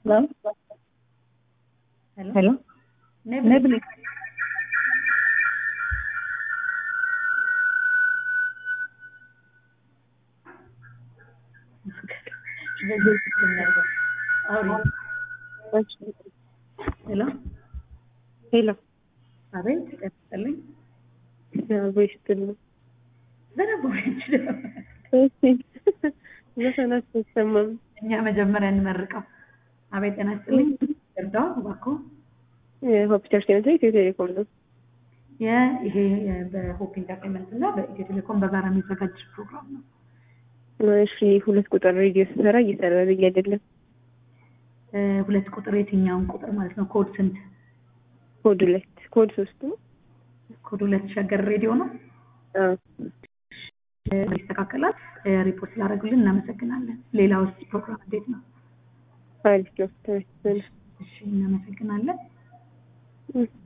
Hello? Hello? Hello? Nebula. Nebula. በዚህ ሲስተም ነበር። አውሪ። ሄሎ ሄሎ አቤት፣ ቀጥልኝ። ወይስ ትሉ በደንብ ወይች ዘፈናችሁ አይሰማም። እኛ መጀመሪያ እንመርቀው። አቤት፣ ጤና ይስጥልኝ። እርዳው እባክዎ። ሆፕ ቸርች ነው ኢትዮ ቴሌኮም ነው። ይሄ በሆፕ ኢንተርቴንመንት እና በኢትዮ ቴሌኮም በጋራ የሚዘጋጅ ፕሮግራም ነው። እሺ ሁለት ቁጥር ሬዲዮ ስሰራ እየሰራልኝ አይደለም። እ፣ ሁለት ቁጥር የትኛውን ቁጥር ማለት ነው? ኮድ ስንት? ኮድ ሁለት ኮድ ሶስት ነው። ኮድ ሁለት ሸገር ሬዲዮ ነው። አዎ እ፣ ይስተካከላል። እ፣ ሪፖርት ስላደረጉልን እናመሰግናለን። ሌላውስ ፕሮግራም እንዴት ነው? አሪፍ ነው። ተመስገን። እሺ፣ እናመሰግናለን። እም።